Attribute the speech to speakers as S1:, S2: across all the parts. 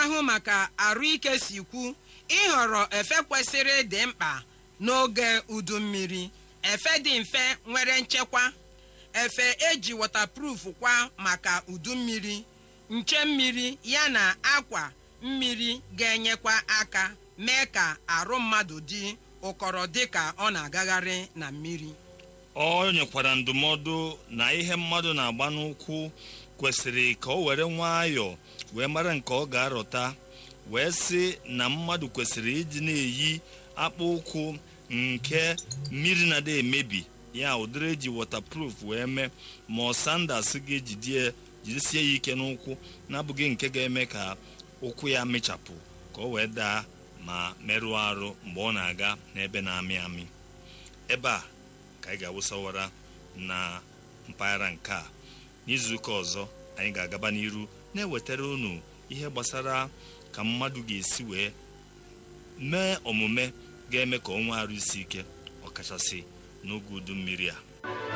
S1: na-ahụ maka arụike si kwu ịhọrọ efe kwesịrị dị mkpa n'oge udu mmiri efe dị mfe nwere nchekwa efe eji waterproof kwa maka udu mmiri nche mmiri yana akwa mmiri ga-enyekwa aka mee ka arụ mmadụ dị ụkọrọ dịka ọ na-agagharị na mmiri
S2: ọ nyekwara ndụmọdụ na ihe mmadụ na-agba n'ụkwụ kwesịrị ka o were nwayọọ wee mara nke ọ ga-arọta wee sị na mmadụ kwesịrị ịdị na-eyi akpụ ụkwụ nke mmiri na-ada emebi ya ụdịrị eji waterproof wee mee ma ọ sandas ga-ejidie jidesie ya ike n'ụkwụ na-abụghị nke ga-eme ka ụkwụ ya mịchapụ ka o wee daa ma merụọ arụ mgbe ọ na-aga n'ebe na-amị amị ebe a ka anyị ga-awụsawara na mpaghara nke a n'izuụka ọzọ anyị ga-agaba n'iru na-ewetara unu ihe gbasara ka mmadụ ga-esi wee mee omume ga-eme ka ọ nwee arụ isi ike ọkachasị n'oge udu mmiri a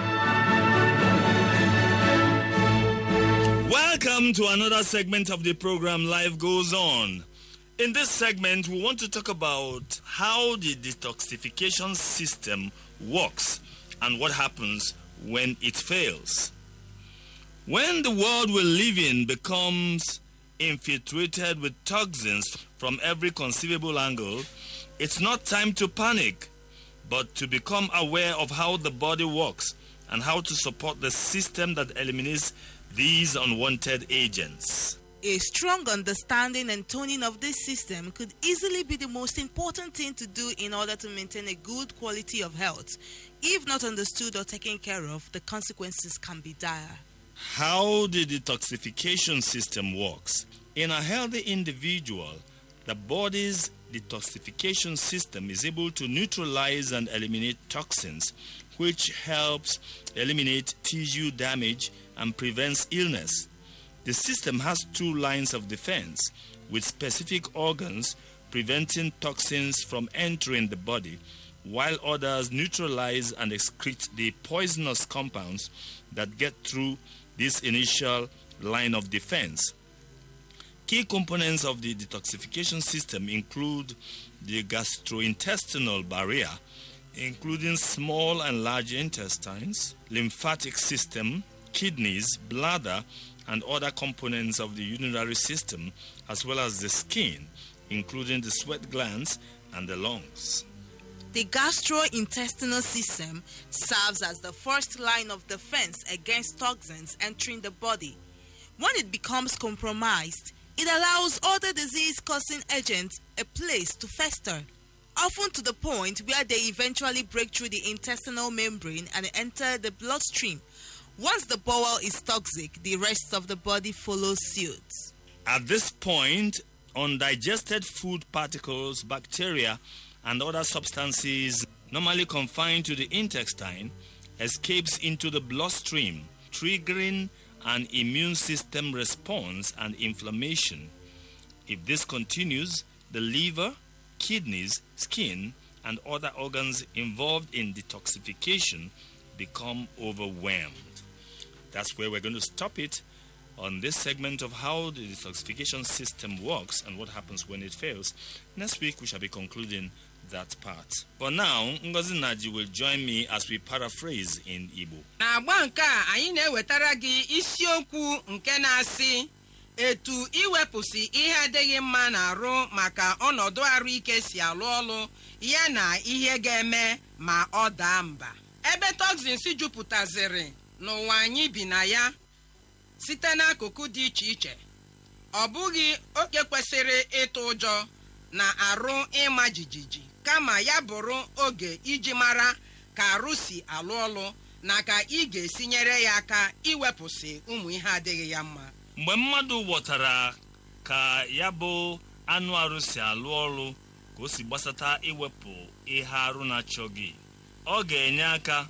S2: Welcome to another segment of the program Life Goes On. In this segment, we want to talk about how the detoxification system works and what happens when it fails. When the world we live in becomes infiltrated with toxins from every conceivable angle, it's not time to panic, but to become aware of how the body works and how to support the system that eliminates these unwanted agents.
S3: A strong understanding and toning of this system could easily be the most important thing to do in order to maintain a good quality of health. If not understood or taken care of, the consequences can be dire.
S2: How the detoxification system works. In a healthy individual, the body's detoxification system is able to neutralize and eliminate toxins, which helps eliminate tissue damage and prevents illness. The system has two lines of defense with specific organs preventing toxins from entering the body, while others neutralize and excrete the poisonous compounds that get through this initial line of defense. Key components of the detoxification system include the gastrointestinal barrier, including small and large intestines, lymphatic system, kidneys, bladder, and other components of the urinary system, as well as the skin, including the sweat glands and the lungs.
S3: The gastrointestinal system serves as the first line of defense against toxins entering the body. When it becomes compromised, it allows other disease causing agents a place to fester, often to the point where they eventually break through the intestinal membrane and enter the bloodstream. Once the bowel is toxic, the rest of the body follows suit.
S2: At this point, undigested food particles, bacteria, and other substances normally confined to the intestine escapes into the bloodstream, triggering an immune system response and inflammation. If this continues, the liver, kidneys, skin, and other organs involved in detoxification become overwhelmed. That's where we're going to stop it on this segment of how the detoxification system works and what happens when it fails. Next week, we shall be concluding that part. For now, Ngozi Naji will join me as we paraphrase in Igbo.
S1: n'agba nke a anyị na-ewetara gị isiokwu nke na-asị etu iwepụsị ihe adịghị mma na-arụ maka ọnọdụ arụike si alụ ọlụ ya na ihe ga-eme ma ọ daa mba ebe toxins jupụtaziri n'ụwa anyị bi na ya site n'akụkụ dị iche iche ọ bụghị oke kwesịrị ịtụ ụjọ na arụ ịma jijiji kama ya bụrụ oge iji mara ka arụ si alụ ọlụ na ka ị ga-esi nyere ya aka iwepụsị ụmụ ihe adịghị ya mma
S2: mgbe mmadụ ghọtara ka ya bụ anụ arụ si alụ ọrụ ka o si gbasata iwepụ ihe arụ na-achọghị ọ ga-enye aka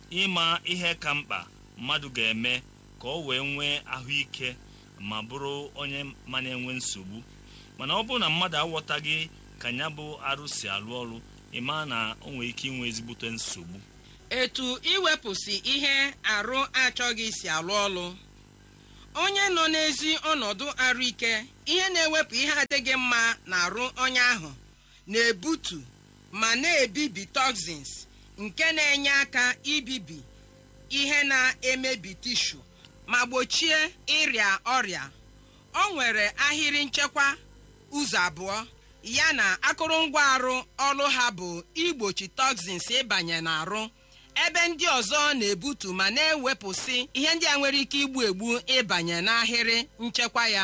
S2: ịma ihe ka mkpa mmadụ ga-eme ka o wee nwee ahụike ma bụrụ onye ma na-enwe nsogbu mana ọ bụrụ na mmadụ aghọtaghị ka ya bụ arụ si alụ ọrụ ịma na o nwere ike inwe ezigbote nsogbu
S1: etu iwepụsị ihe arụ achọghị si alụ ọlụ onye nọ n'ezi ọnọdụ arụike ihe na-ewepụ ihe adịghị mma n'arụ onye ahụ na-ebutu ma na-ebibi toxins nke na-enye aka ibibi ihe na-emebi tishu ma gbochie ịrịa ọrịa o nwere ahịrị nchekwa ụzọ abụọ ya na akụrụngwa arụ ọrụ ha bụ igbochi toxins ịbanye n'arụ ebe ndị ọzọ na-ebutu ma na-ewepụsị ihe ndị a nwere ike igbu egbu ịbanye n'ahịrị nchekwa ya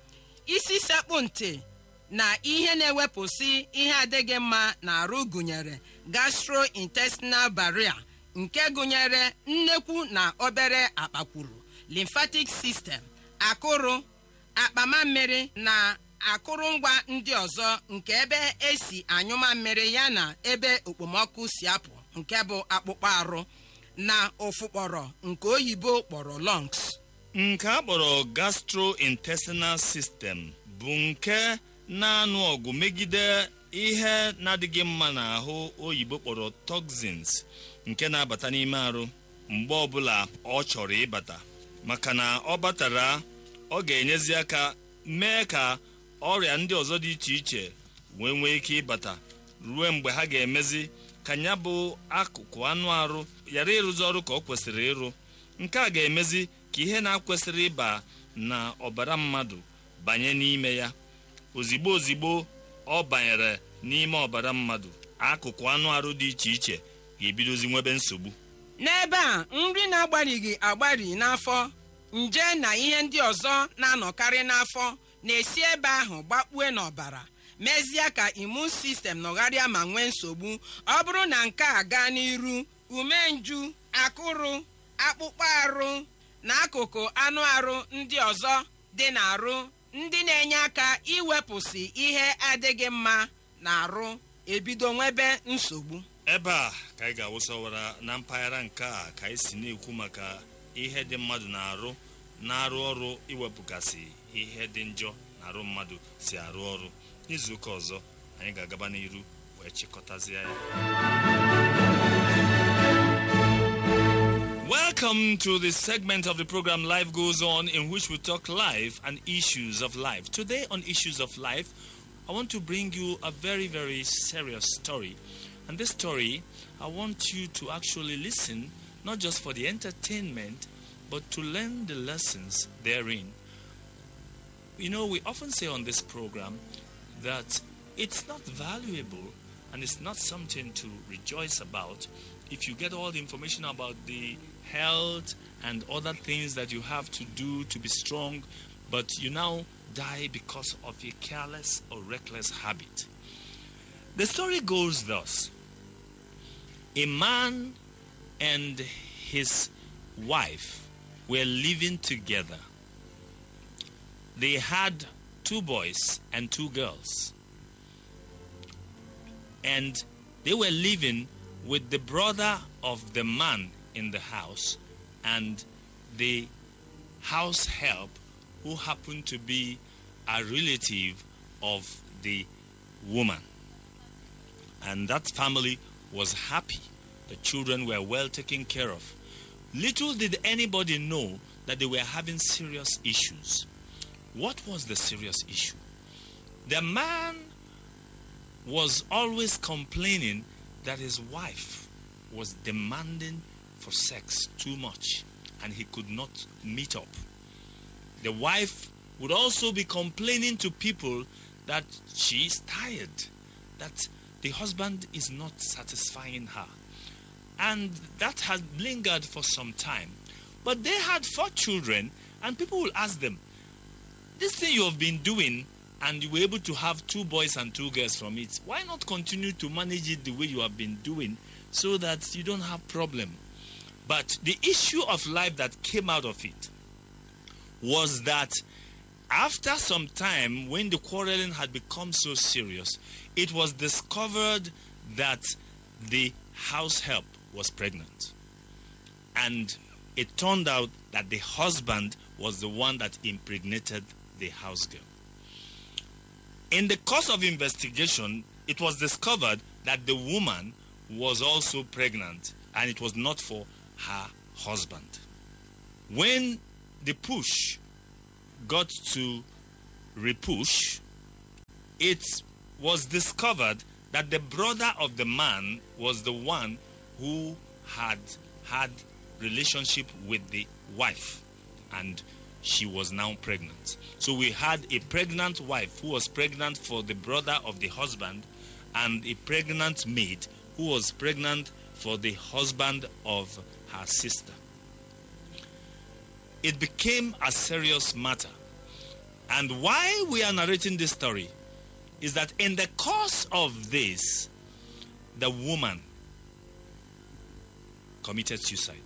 S1: isi sekpụ ntị na ihe na-ewepụsị ihe adịghị mma na-arụ gụnyere gastrointestinal barrier nke gụnyere nnekwu na obere akpakwuru lymphatic system akụrụ akpamammiri na akụrụngwa ndị ọzọ nke ebe esi anyụma mmiri ya na ebe okpomọkụ si apụ nke bụ akpụkpọ arụ na ụfụkpọrọ nke oyibo kpọrọ lungs
S2: nke a kpọrọ gastrointestinal system bụ nke na-anụ ọgụ megide ihe na-adịghị mma n'ahụ oyibo kpọrọ toxins nke na-abata n'ime arụ mgbe ọbụla ọ chọrọ ịbata maka na ọ batara ọ ga-enyezi aka mee ka ọrịa ndị ọzọ dị iche iche wee nwee ike ịbata ruo mgbe ha ga-emezi ka ya bụ akụkụ anụ arụ ghara ịrụzi ọrụ ka ọ kwesịrị ịrụ nke a ga-emezi ka ihe na-akwesịrị ịba na ọbara mmadụ banye n'ime ya ozigbo ozigbo ọ banyere n'ime ọbara mmadụ akụkụ anụ arụ dị iche iche ga-ebidozi nwebe nsogbu
S1: n'ebe a nri na-agbarighị agbari n'afọ nje na ihe ndị ọzọ na-anọkarị n'afọ na-esi ebe ahụ gbakpue n'ọbara mezie ka imun sistem nọgharịa ma nwee nsogbu ọ bụrụ na nke a gaa n'iru umenju akụrụ akpụkpọ arụ na akụkụ anụ arụ ndị ọzọ dị n'arụ ndị na-enye aka iwepụsị ihe adịghị mma na-arụ ebido nwebe nsogbu
S2: ebe a ka anyị ga-awụsọwara na mpaghara nke a ka anyị si na-ekwu maka ihe dị mmadụ na-arụ na-arụ ọrụ iwepụgasị ihe dị njọ na-arụ mmadụ si arụ ọrụ n'izuụka ọzọ anyị ga-agaba n'iru wee chịkọtazie ya Welcome to this segment of the program Life Goes On, in which we talk life and issues of life. Today, on Issues of Life, I want to bring you a very, very serious story. And this story, I want you to actually listen, not just for the entertainment, but to learn the lessons therein. You know, we often say on this program that it's not valuable and it's not something to rejoice about if you get all the information about the health and other things that you have to do to be strong, but you now die because of a careless or reckless habit. The story goes thus A man and his wife were living together. They had two boys and two girls. And they were living with the brother of the man in the house and the house help who happened to be a relative of the woman. And that family was happy. The children were well taken care of. Little did anybody know that they were having serious issues. What was the serious issue? The man was always complaining that his wife was demanding for sex too much and he could not meet up. The wife would also be complaining to people that she is tired, that the husband is not satisfying her. And that had lingered for some time. But they had four children, and people will ask them, This thing you have been doing, and you were able to have two boys and two girls from it, why not continue to manage it the way you have been doing so that you don't have problem? But the issue of life that came out of it was that after some time, when the quarreling had become so serious, it was discovered that the house help was pregnant. And it turned out that the husband was the one that impregnated the house girl. In the course of investigation, it was discovered that the woman was also pregnant and it was not for her husband. When the push got to Repush, it was discovered that the brother of the man was the one who had had relationship with the wife and she was now pregnant. So we had a pregnant wife who was pregnant for the brother of the husband and a pregnant maid who was pregnant for the husband of her sister. It became a serious matter. And why we are narrating this story is that in the course of this, the woman committed suicide.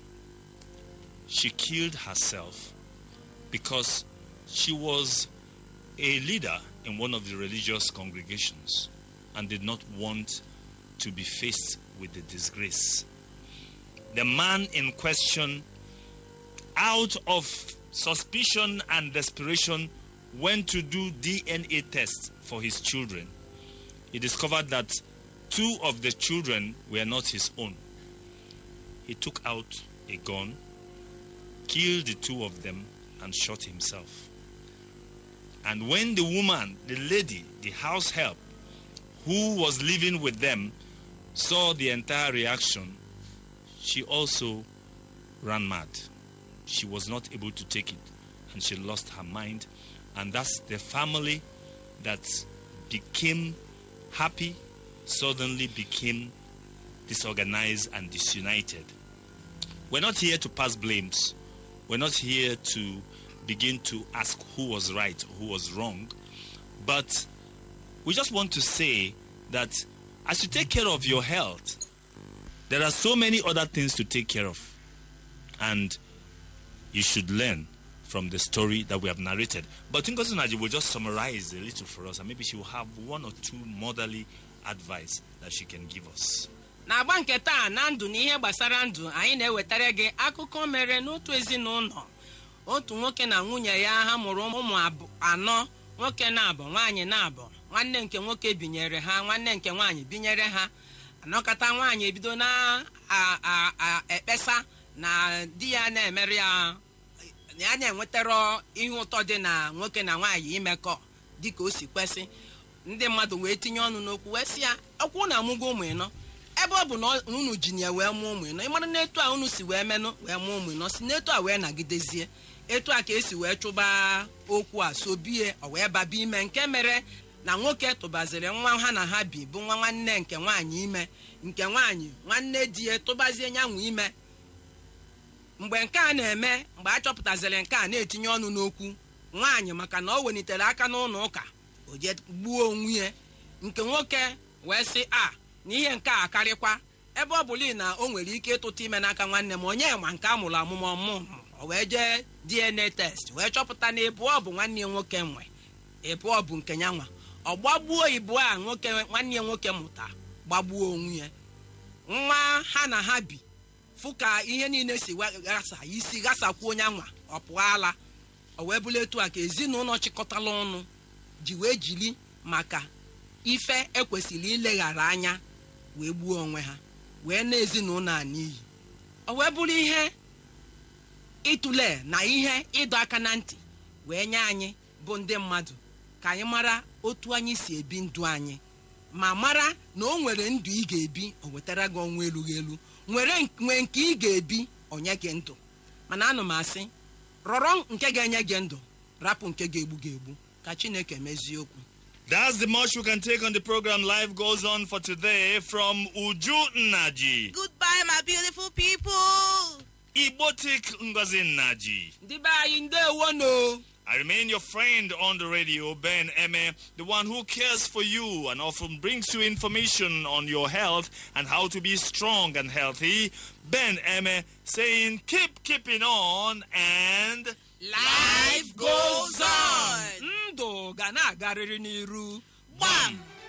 S2: She killed herself because she was a leader in one of the religious congregations and did not want to be faced with the disgrace. The man in question, out of suspicion and desperation, went to do DNA tests for his children. He discovered that two of the children were not his own. He took out a gun, killed the two of them, and shot himself. And when the woman, the lady, the house help, who was living with them, saw the entire reaction, she also ran mad. She was not able to take it and she lost her mind. And that's the family that became happy, suddenly became disorganized and disunited. We're not here to pass blames. We're not here to begin to ask who was right, who was wrong. But we just want to say that as you take care of your health, there are so many other things to take care of. And you should learn from the story that we have narrated. But Ngozi Naji will just summarize a little for us, and maybe she will have one or two motherly advice that she can give us.
S1: n'agba nke taa na ndụ na ihe gbasara ndụ anyị na-ewetara gị akụkọ mere n'otu ezinụlọ otu nwoke na nwunye ya ha mụrụ ụmụ abụ- anọ nwoke na-abụ nwaanyị na-abụ nwanne nke nwoke binyere ha nwanne nke nwaanyị binyere ha anọkọta nwaanyị ebido na-ekpesa na di ya na-emerụ ya ya na-enwetara ihe ụtọ dị na nwoke na nwaanyị imekọ dịka o si kwesị ndị mmadụ wee tinye ọnụ n'okwu wee sị ya ọkwụ na amụgo ụmụ ịnọ ebe ọ bụ na unu ji ya wee mụọ ụmụ ịnọ ịmara na etu a unu si wee menụ wee mụọ ụmụ ịnọ si n'etu a wee nagidezie etu a ka esi wee chụba okwu a sobie ọ wee baba ime nke mere na nwoke tụbaziri nwa ha na ha bi bụ nwa nwanne nke nwaanyị ime nke nwaanyị nwanne di ya tụbazie nyanwụ ime mgbe nke a na-eme mgbe a chọpụtaziri nke a na-etinye ọnụ n'okwu nwaanyị maka na ọ welitere aka n'ụlọ ụka o je gbuo onwe ya nke nwoke wee sị a na ihe nke a akarịkwa ebe ọ bụla na o nwere ike ịtụta ime n'aka nwanne m onye ma nke a mụrụ amụmụ ọmụmụ o wee jee dna test wee chọpụta na ịbụọ bụ nwanne ya nwoke nwe ịbụọ bụ nke ya nwa ọ gbagbuo ịbụọ a nwoke nwanne ya nwoke mụta gbagbuo onwe ya nwa ha na ha bi fụ ka ihe niile si wa- ghasa isi ghasakwuo onye anwa ọ pụọ ala o wee bụla etu a ka ezinụlọ chịkọtala ọnụ ji wee jiri maka ife ekwesịrị ileghara anya wee gbuo onwe ha wee na ezinụlọ a n'iyi o wee bụrụ ihe ịtụle na ihe ịdọ aka na ntị wee nye anyị bụ ndị mmadụ ka anyị mara otu anyị si ebi ndụ anyị ma mara na o nwere ndụ ị ga-ebi o wetara gị ọnwa erughị elu nwere nwee nke ị ga-ebi onye gị ndụ mana anụ m asị rọrọ nke ga-enye gị ndụ rapụ nke ga-egbu gị egbu ka chineke mezie okwu
S2: That's the much we can take on the program. Life goes on for today from Uju Naji,
S3: Goodbye, my beautiful people.
S2: Ibotik Ngozi Naji.
S1: ndị be anyị ndewo no
S2: I remain your friend on the radio, Ben Eme, the one who cares for you and often brings you information on your health and how to be strong and healthy. Ben Eme saying, keep keeping on and
S3: Life goes on.
S1: ndụ ga na-agarịrị n'iru
S3: Gbam.